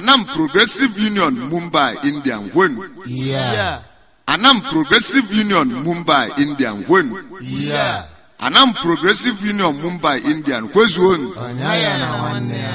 Anam Progressive Union Mumbai, India when Yeah. Anam Progressive Union Mumbai, India when Yeah. Anam Progressive Union Mumbai, India kwezuonu Ọnya ya na nwanne ya.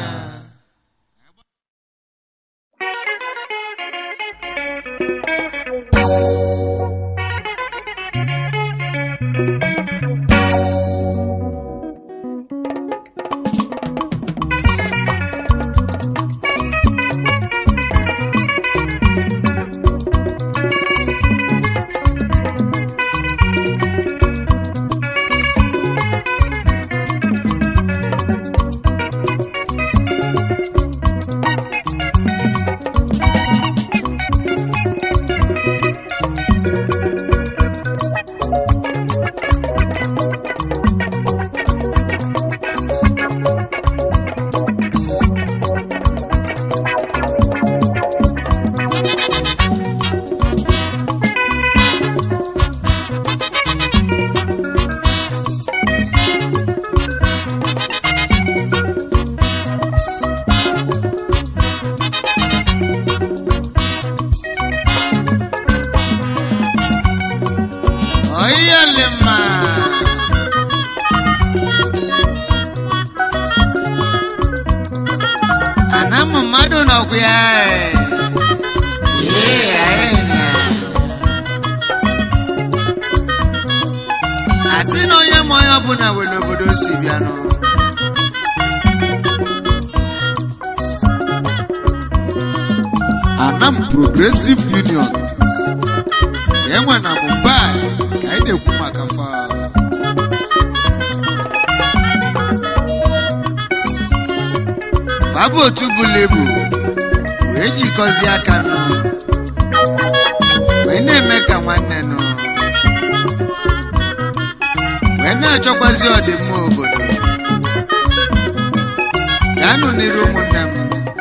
Oyalema. Ana m mmadụ nọkwa ya. Ee, anyị na. Asị na onye ma onye ọbụla nwere obodo si bịanụ. Anam Progressive Union enwe na Mumbai ka anyị na-ekwu maka fa Fabụ otu bụla ebu wee jikọzie aka nụ wee na-eme ka nwanne nụ wee na-achọkwazi ọdịmma obodo gaanụ n'iru ụmụnne m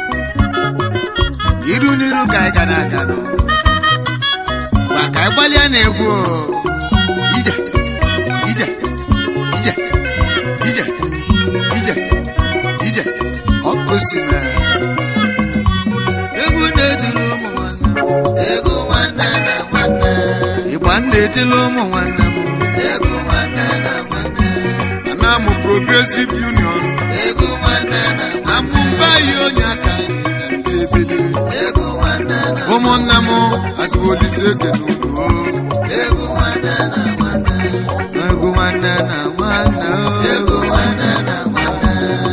iru n'iru ka anyị gara aga nụ gwa ka anyị gbalịa na egwu o. ije ije ije ije ije ije ọkụ si na egwu na-etili ụmụ nwanne m egwu nwanne na nwanne ịgba na-etili ụmụ nwanne m egwu nwanne na nwanne Anam Progressive Union egwu nwanne na na Mumbai onye aka anyị na ndị ebili egwu nwanne na ụmụnne m asịbụ Olise ekene unu egwu nwanne na nwanne egwu nwanne na nwanne egwu nwanne na nwanne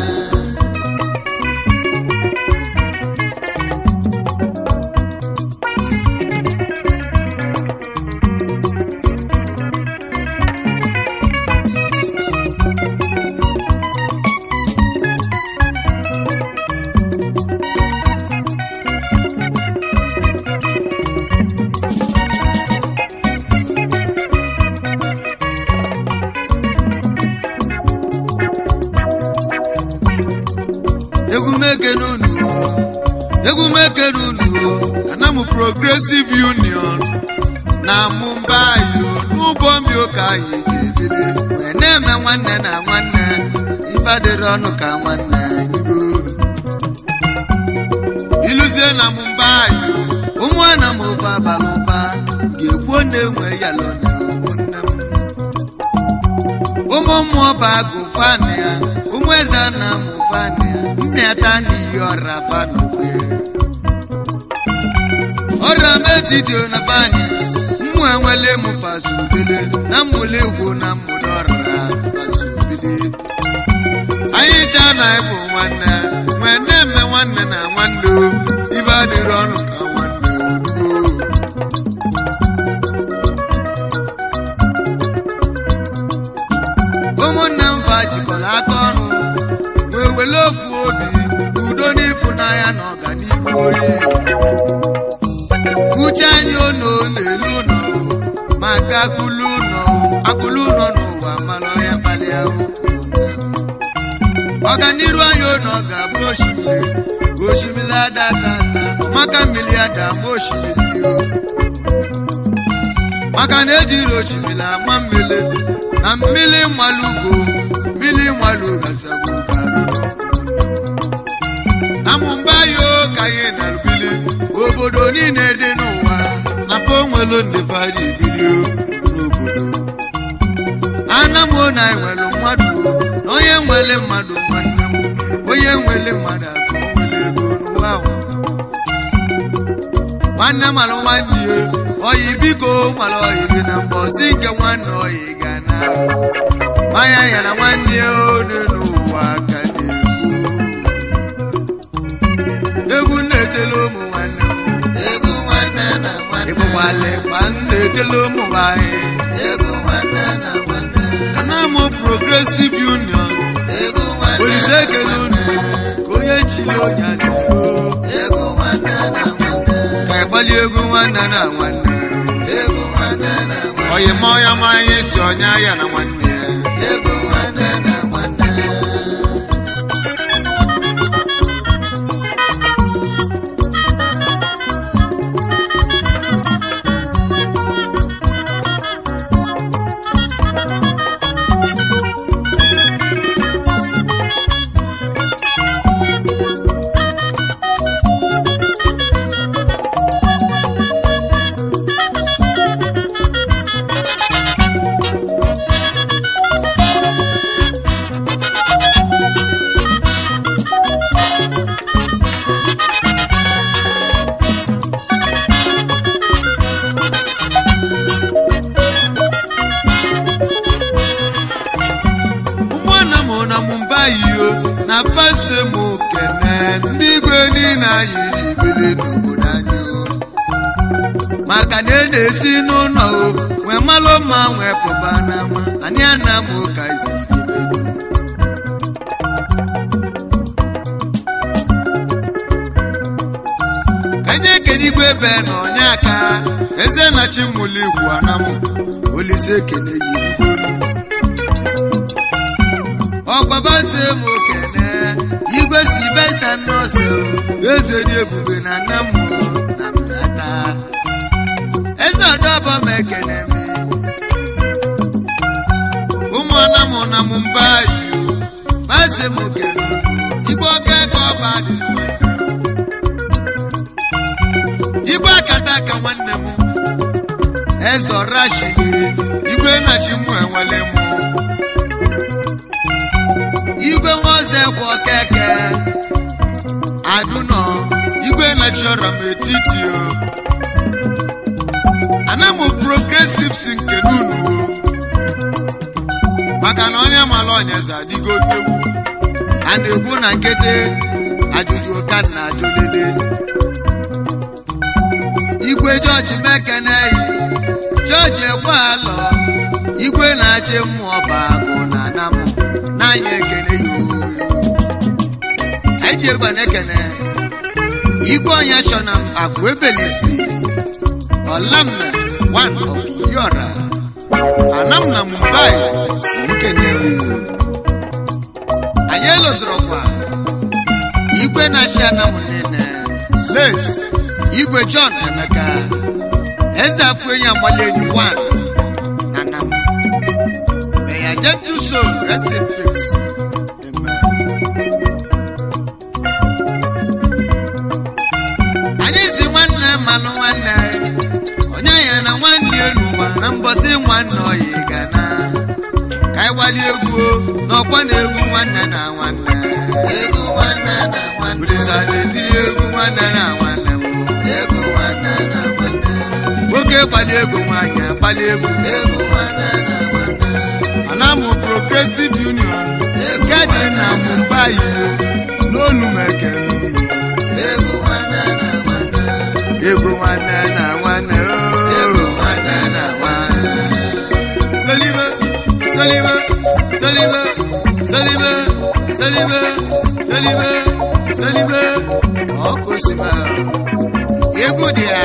egwu mekene unu egwu mekene unu Anam Progressive Union na Mumbai n'ụgbọ mmiri ka anyị ga-ebili wee na-eme nwanne na nwanne ife dịrị ọnụ ka nwanne nyugo iluzie na Mumbai ụmụana m ofe abalị ụba ga-ekwu na-enwe yalọ na ụmụnne m ụmụ mmụọ bụ agụ fanị ya ụmụ eze na mụ fanị ya mmịata na iyi ọra fanụkwe ọra m etiti na fanị mmụ enwele m fasubele na mmụle igwu na mmụle ọrara fasubele anyị cha na ịbụ nwanne nwee na-eme nwanne na nwanne o ibe adịrị ọnụ ka nwanne o ụmụnne m fa jikọrọ aka ọnụ wee were ofu obi udo n'ịfụnanya na ọganihu oyi uche anyị ụlọ n'elu ụlọ maka akụlụ ụlọ akụlụ ụlọ n'ụwa mana ọya kpalịa ọganiru anyị ụlọ ga-abụ osimiri osimiri adata maka mmiri ada ma osimiri o maka na ejiri osimiri ama mmiri na mmiri mmalugo mmiri mmalugo asabụ garudo na Mumbai o ka anyị nara nwanne malụ nwanne ya oyi biko malụ oyi gị na mbọ si nke nwanne oyi ga na mmanya ya na nwanne ya one n'ụwa ka na-ekwu egwu na-etele ụmụ nwanne m Egwu nwanne na nwanne. ịgbụgbala ịgba m na-etele ụmụ nwanyị Egwu nwanne na nwanne. ana m progresive union Egwu nwanne olise na ekele unu nwanne. ka onye chiri onye asịrị Egwu nwanne na nwanne. ka ịgbali egwu nwanne na nwanne Egwu nwanne na nwanne. oyi ma ọya ma anyị si onye ya na nwanne ya Egwu nwanne na nwanne. ụmụnna m na mụmba yiyo na fase m kene ndị igwe niile anyị ibele n'obodo anyị o. maka na e na-esi n'ụlọ o nwee malụ mma nwee pụba n'ama anyị ana m ka isi enye ekene igwe ebe na onye aka eze na chimụlụ igwu anamụ olise ekene yiri ọgbabase m okene igwe silvesta nọọsụ eze dị ebube na nna m na mbata eze ọdọbọ m ekene m ụmụ anamụ na m mba yi base m okene igwe ọka eke ọba dị igwe akata aka nwanne m eze ọrashi igwe nachi mụ enwele mụ igwe nwaoze bụ okeke adụnọ igwe nachiọra m etiti o ana m progresives nke n'unu o maka na onye mara onyeze adịgo egwu a na-egwu na nkịtị ajụjụ ka na ajụlele igwe jọji mekeneyi jọji ekwe alọ igwe na-achị mmụọ bụ agụ na anamụ n'anya ekene ya ooo anyị ji egwu na-ekene igwe onye chọ na akụ ebelisi ọlamme one of yora anam na mumbai si nkene ooo anyị elozorokwa igwe na-achị anamụ niile les igwe john emeka eze afọ enyi agbali enyi one na anamụ May your gentle soul rest in peace. Amen. Anyị si nwanne mmanụ nwanne onye ya na nwanne ya n'ụwa na mbọsị nwanne oyi ga na ka anyị gbalị egwu o, n'ọkwa na egwu nwanne na nwanne Egwu nwanne na nwanne. Olisa na-etinye egwu nwanne na nwanne m Egwu nwanne na nwanne. nwoke gbalị egwu nwaanyị agbalị egwu Egwu nwanne na nwanne. anamụ progressive union nke dị na mumbai n'onu mekere unu Egwu nwanne na nwanne. egwu nwanne na nwanne Egwu ooo nwanne na nwanne. Salibe, salibe, salibe, salibe, salibe, salibe, salibe. Ọkụ sima. Egwu dị ya.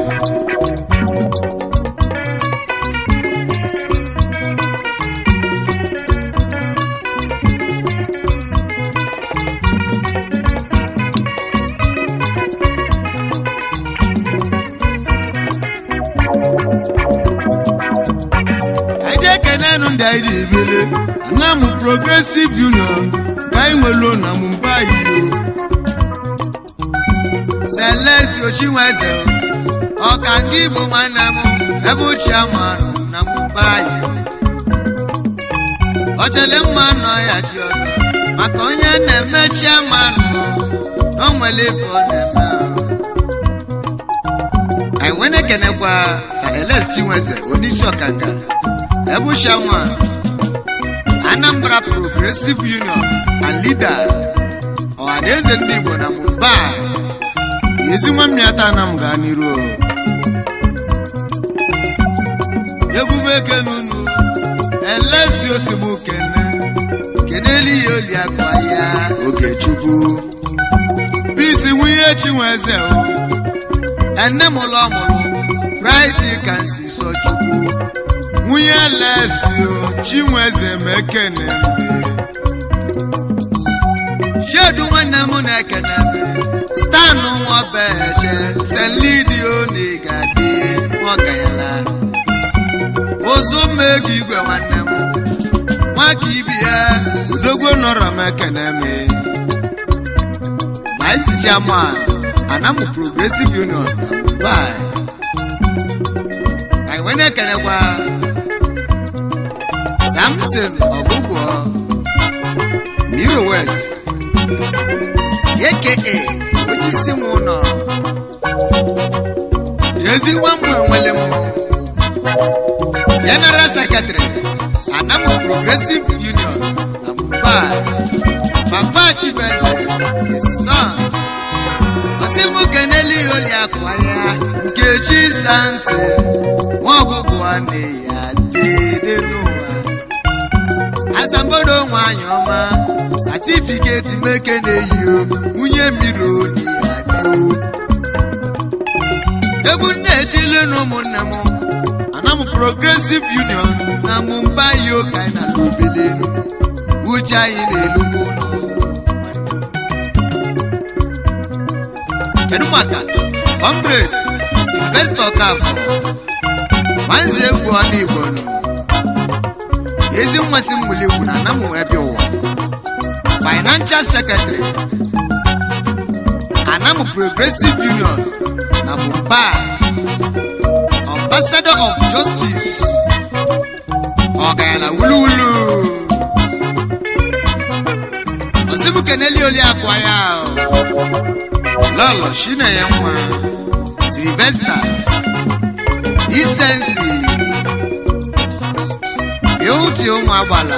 Eje kenenu ndị anyị dị ebele. Nna m Progressive Union ka anyị nwelu na Mumbai o. Celestio Chinweze ọka nke Igbo nwanne m ebe ochie amanụ na Mumbai. Ọchele mma nọ ya ji ọzọ maka onye na-emechi amanụ na o nwere ife ọ na-eme o. anyị wee na-ekenekwa saneles chinweze onyeisi ọkanga ebushanwa anambra progressive union and leader ọhaneze ndị igbo na mumbai ezi nwa mmịata na m gaa n'iru o. egwube kenunu elesi osigbu kene kenelu ihe oli akpa ya ogechukwu bisi nwunye chinweze o ene m ụlọ mụrụ bright kansi sọ chukwu nwunye lesi o chinweze mekene shedu nwanne m na-ekene stanụ nwabeche selidio n'igadi nwakayala ụzụ mmego igwe nwanne m nwaka ibi ya udogwo nọrọ m ekene m vice chairman anamu progressive union bai anyị wee na-ekenekwa samson ọbụbọ miro west aka onye isi m ụlọ ezi nwa mbụ enwele m general secretary anamu progressive union na mumbai papa chibeze his son ọsịmụ keneli oli akwa ya nkechi sanse nwa ọgwụgwụ a na-eyi adịde n'ụwa asambodo nwanyị ọma satifiketi meke na-eyi o nwunye mmiri oli adịo egwu nne etile na ụmụnne m anam progressive union na mumbai yo ka anyị na obele uche anyị na-elugbu ụlọ kedu maka comrade sylvester kafọ nwanze egwu ọnụ igbo nụ ezi mmasị mmuli egwu na anam wee bịa ụwa financial secretary anam progressive union na mumbai ambassador of justice ọgayala wuluwulu osimu keneli oli akwa ya o. lọlọ chinenye nwa silvesta isensi ịhụti ụmụ agbala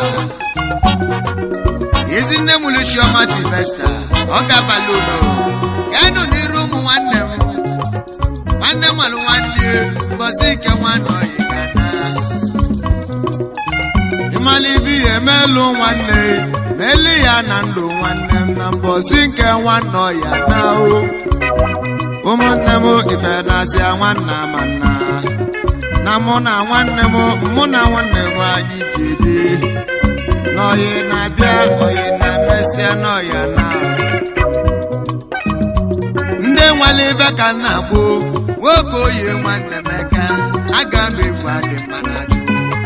ezi nne m luchioma silvesta ọ ga-abalị ụlọ gaanụ n'iru ụmụ nwanne m nwanne m alụ nwanne mbọsị nke nwanne oyi gana ịmala ibe ihe emelụ nwanne meli ya na ndụ nwanne m na mbọsị nke nwanne ọya na o ụmụnne m ife na-asị nwanna ma nna na mụ na nwanne m mụ na nwanne m anyị jede n'oyi na-abịa oyi na-emesịa n'ọya na ndị nwere ibe ka nna gboo nwoke oyi nwanne m eke aga m egwu adị mma na ajụ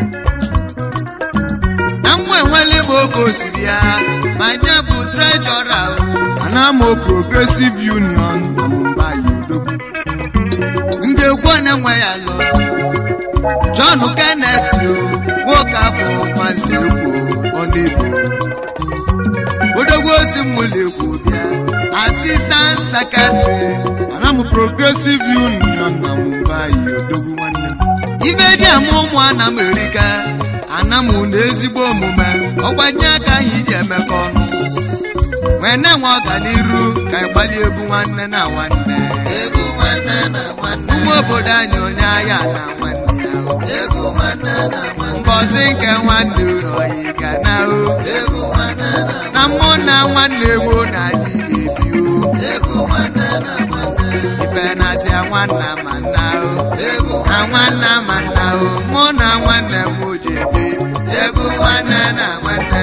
na nwa enwele m oge osiri ya ma nye bụ trejọra anamo progressive union na mumbai odogwu ndị egwu na-enwe ya lụ john kenneth o nwoke afọ mazi egwu ọnụebo odogwu osi mmụlụ egwu bịa assistant secretary anamo progressive union na mumbai odogwu nwanne m ibe dị ama ụmụ ana m erika ana m na ezigbo omume ọgbanye aka anyị ji emekọ ọnụ wee na-enwe ọganiru ka ịgbali egwu nwanne na nwanne egwu nwanne na nwanne ụmụ obodo anyị onye agha na nwanne ya o. egwu nwanne na nwanne mbọsị nke nwanne ụlọ yi ga na o egwu nwanne na na mmụ na nwanne gboo na adị ebi o egwu nwanne na nwanne ife na-asị nwanna ma nna o egwu na nwanna ma nna o mụ na nwanne m ji ebi egwu nwanne na nwanne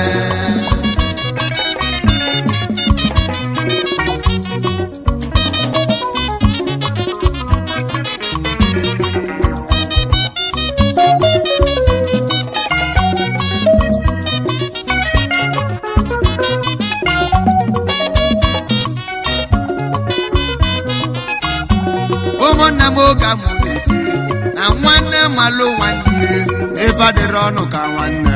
ụmụnne m oge amụ na-eti na nwanne malụ nwanne ebe adịrị ọnụ ka nwanne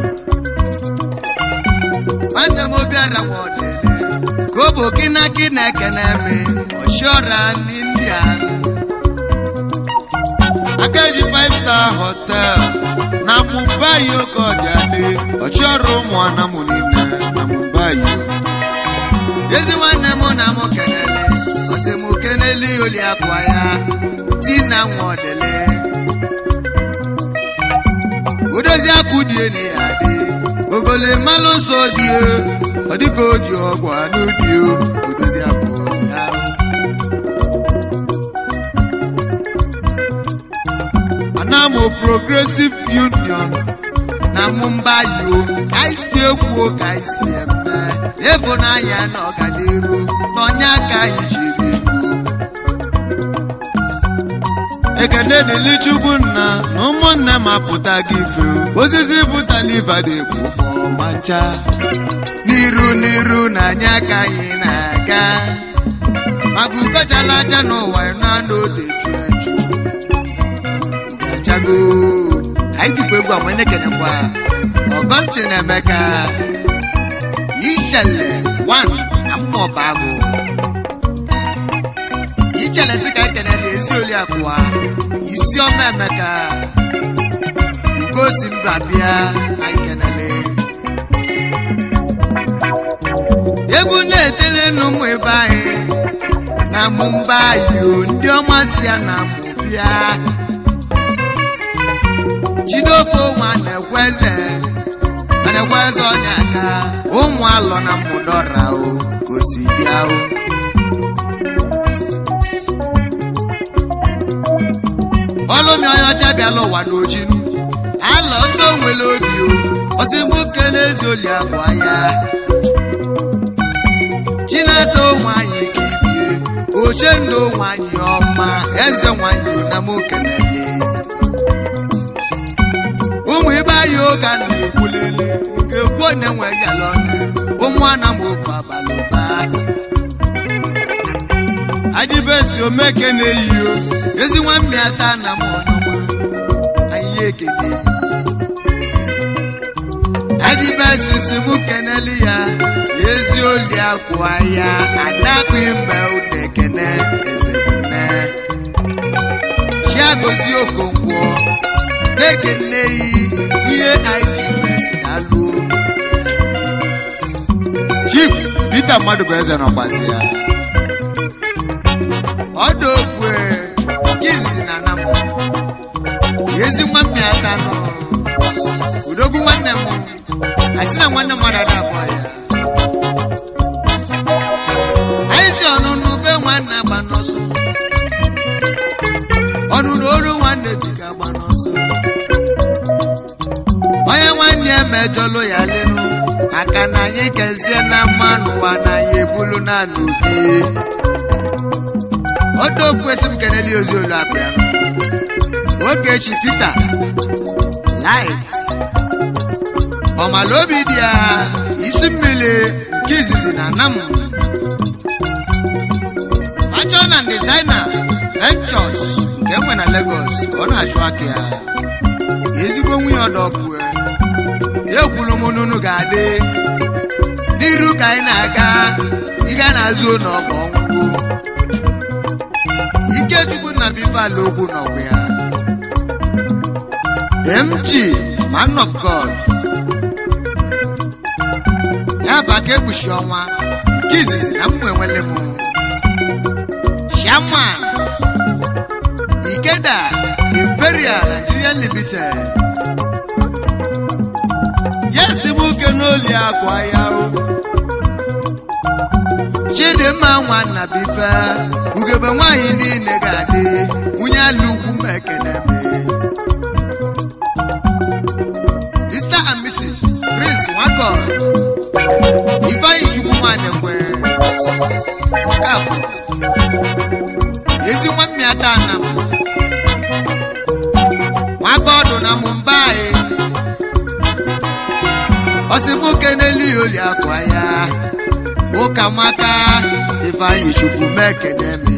nwanne m obiara nwa ọdịle ka ọ bụ kinaki na ekene me ọchiọra n'india aka ji five star hotel na mumbai oke ọdịadị ọchịọrụ ụmụana m niile na mumbai ezi nwanne m na mụ kenele ọsị m kenele oli akwa ya ti na nwa ọdịle odozi akụ dị elu ya dị ogole mmalụ nsọ dị ọ dịka o ji ọgwụ anụ dị odozi akụ ya anamo progressive union na mumbai o ka anyị si ekwuo ka anyị si eme ịfụnanya na ọganiru n'ọnya aka anyị jiri ego ekene dịli chukwu nna na ụmụnne m apụta gị ife osisi pụtala ife dị ekwu ọma ncha n'iru n'iru na anya aka anyị na-aga maka ukochala aja n'ụwa na-anụ ode chu echu gachago anyị jikwa egwu ama na-ekenekwa ọgọstin emeka ichele wan na mmụọba agụ ichele si ka ekenele ezi oli akụwa isi ọma emeka ugosi mba bịa na ikenele egwu na-etele n'ụmụ ebe anyị na mumbai o ndị ọma si ya na mụ bịa chidofe nwa na-ekweze na-ekweze ọnya aka ụmụ alọ na mmụdọra o ka o si bịa o ọlụmi onye ọcha bịala ụwa n'oji ala ọsọ nwere obi o ọsịmbụ kele ezi oli akwa ya chinasa nwanyị ka ibie oche ndụ nwanyị ọma eze nwanyị na m okenele ụmụ ibe anyị oge a na-ekwulele nke kwuo na-enweghị ala ọnụ ụmụ ana m ofe abalị ụba adịbesi omeke na-eyi o ezi nwa mmịata na m ọnụma anyị ekele yi adịbesi si mụ keneli ya ezi oli akwa ya adakụ ime ụda ekene ezebune chiagozi okonkwo na-ekele yi ihe anyị mesi alụ chief peter mmadụ bụ eze nọkwazi ya ọdụ okwe izizi na anam ezi nwa mmiri ata nọ udogwu nwanne m asị na nwanne mmadụ ada abụọ ya anyị si ọnụnụ be nwanne agba n'ọsọ ọnụnụ oru nwanne dịka agba n'ọsọ onye nwanne ya mejọlụ ya lenu aka na anyị kezie na mmanụ ụwa na anyị ebulu na n'obi ọdụ okwesị m keneli ozi olu akụ ya ogechi peter light ọmala obi dị ya isi mmiri nke izizi na nam fashion and designer ventures nke enwe na lagos ka ọ na-achụ aka ya ezigbo nwunye ọdọpue ya ekwuru m n'unu ga-adị n'iru ka anyị na-aga ịga na-azụ n'ọgọ ọgwụgwụ ikechukwu na bifala okwu n'ọgwụ ya mg man of god ya bụ aka ekpuchi ọnwa nke izizi na mmụ enwele m shaman ikeda imperial nigeria limited yes m uke n'oli akwa ya o chidimma nwanna bife ugebe nwanyị niile ga-adị nwunye ala ugwu m ekenebe mr and mrs prince nwagod ifeanyi chukwu nwanekwe ọkafọ ezi nwa mmịata na m nwagọdụ na mumbai ọsịmoke n'elu oli akwa ya ụka maka ifeanyi chukwu mekene mi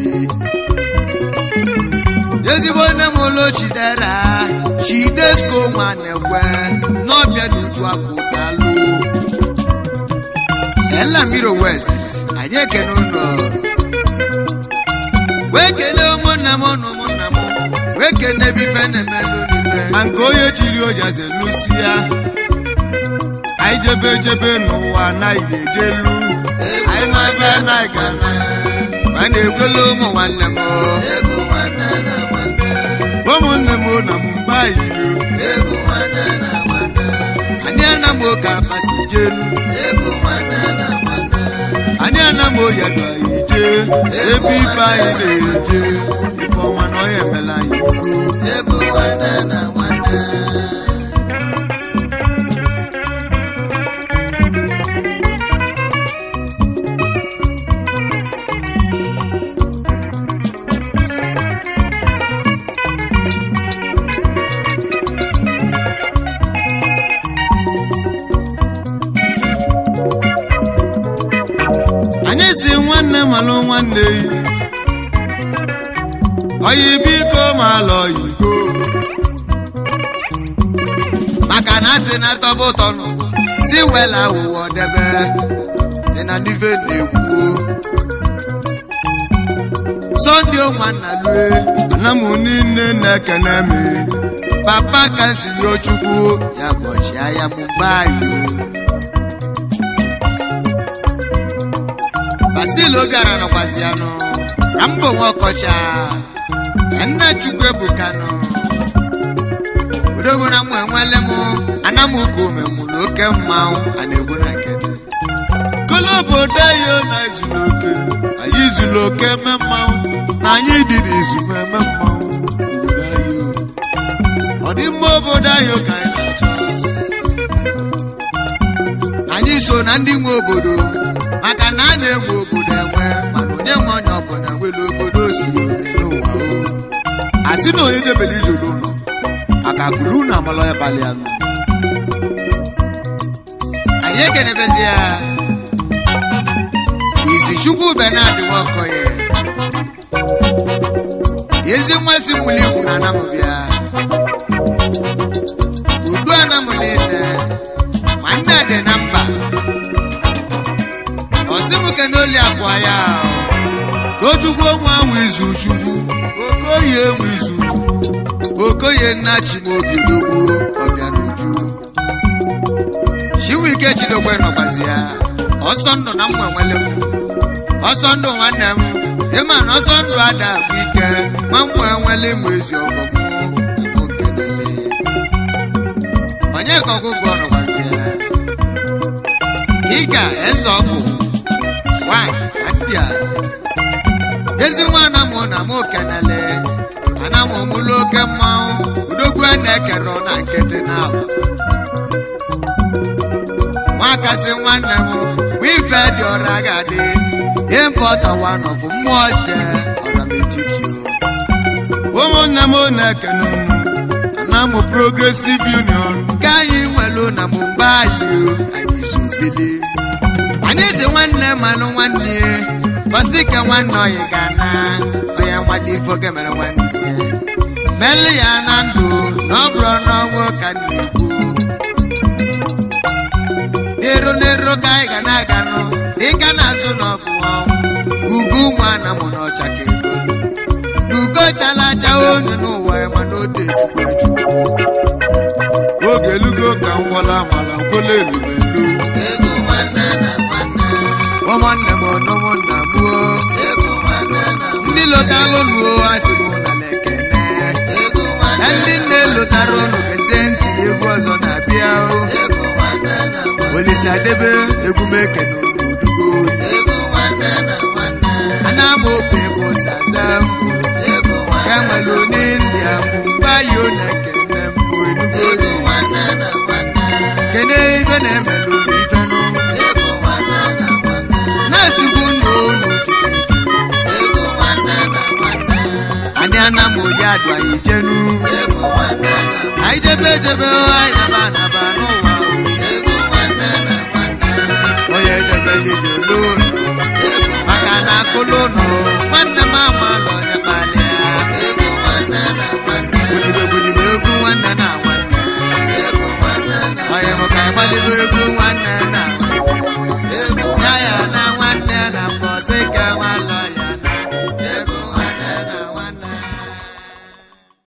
ezigbo nne m ụlọ chidera chidesko nwanekwe n'ọbịa n'uju akụdalụ elamiro west anyị ekene ụlọ wee kelee ụmụnna m na ụmụnna m wee ekene bife na-emelụ n'ife ma nke onye chiri ojaze lusia anyị jebe jebe n'ụwa anaghị ejelu anyị na-ebe anaghị gara ma na-ekwela ụmụ nwanne m egwu nwanne na nwanne ụmụnne m na mba yiri egwu nwanne na nwanne anyị anam oke apasi jelu egwu nwanne na nwanne anyị anam oyadu anyị jee ebe ife anyị na-eje ife ọnwa na ọya emela anyị ukwu egwu nwanne na nwanne anyị si nwanne malụ nwanne yi oyi biko ma alọ yigo maka na asị na tọba ụtọ nụ si wela ụwa debe dị na n'ife na-ekwu sọnde nwanna lue ana m niile na-ekene m papa ka si yo chukwu ya bọchi anya m mgbe anyị basil obiara nọkwazi anụ na mbụ nwa ọkọcha ya nna chukwu ebukanụ odogwu na mụ enwele m ana m ụka omemụlụ oke mmanwụ a na-egbu na nkịtị kolo obodo anyị na izulu oke anyị izulu oke eme mmanwụ na anyị dị n'izu ma eme mmanwụ obodo anyị o. ọ dị mma obodo anyị ka anyị na-achọ anyị so na ndị nwe obodo maka na a na-egbu obodo enwe mana onye nwe onye ọbụla nwere obodo si n'ụwa o a sị na onye jebele ije n'ụlọ aka kulu na amalọ ya balị anụ anyị ekenebezi ya izi chukwu benard nwaokoye ezi nwa si mụli igwu na anamụbịa udu anamụ niile ma nne dị na mba ọsịmụke n'oli abụọ ya tochukwu onwe ahụ izu chukwu okoye enwe izu chukwu okoye nna chimobi odogwu ọbịa n'uju chiwike chidokwe nọkwazi ya ọsọ ndụ na mma nwele m ọsọ ndụ nwanne m ịma na ọsọ ndụ ada bụ ike ma mma enwele m ezi ọgọ m bụ nke niile onye ka ọgwụgwọ nọkwazi ya ịga eze ọgwụ nwanyị na ndị a ezi nwa anamụ na mụ kenele anamụ mụlụ oke mmanwụ udogwu a na-ekere na nkịtị na ahụ nwakasị nwanne m bụ ife dị ọra ga-adị ihe mpọtawa nọbụ mmụọ jee ọra m etiti o ụmụnne m na-ekene unu ana m progresive union nke anyị nwelu na mgbe anyị o, anyị so bili anyị si nwanne malụ nwanne bọsị ike nwanne ọyị ga na onye nwale ifo ga mere nwanne ya meli ya na ndụ na ọ bụrụ n'ọnwụ ka m na-ekwu n'ero n'ero ka anyị ga na-aga nụ dịka na-azụ n'ọbụ ọnwụ ugo ụmụ ana mụ n'ọcha ka ego ugo chala acha onye n'ụwa ya mana o dejukwa ejukwu oge elugo ka m gwọla amala nkwele elumelu egwu nwanne na nwanne ụmụnne m ụmụnna m o egwu nwanne na ndị lụtara ụlọ asị m na lekene egwu na nwanne ndị nne lụtara ụlọ gezie ntị na egwu ọzọ na-abịa o egwu nwanne na nwanne olise adebe egwu m ekene udugo egwu nwanne na nwanne ana m okwu ego sasa egwu ka nwanne nwere onye ndị ahụ mgba yo na ekene mbụ enugo egwu nwanne na nwanne kene ife na-emelụ ife nụ egwu nwanne na nwanne na-esikwu ndụ unu dịsi ike egwu nwanne na nwanne anyị ana m onye adụ anyị jenu egwu nwanne na nwanne anyị jebe ejebe anyị naba anaba n'ụwa o. egwu nwanne na nwanne onye jebe lije n'ụlọ egwu maka na akụlụ ụlọ nwanne m ama lụ onye kpalịa egwu nwanne na nwanne gbudibe gbudibe egwu nwanne na nwanne egwu nwanne na onye mụ ka ịgbalibe egwu nwanne na nwanne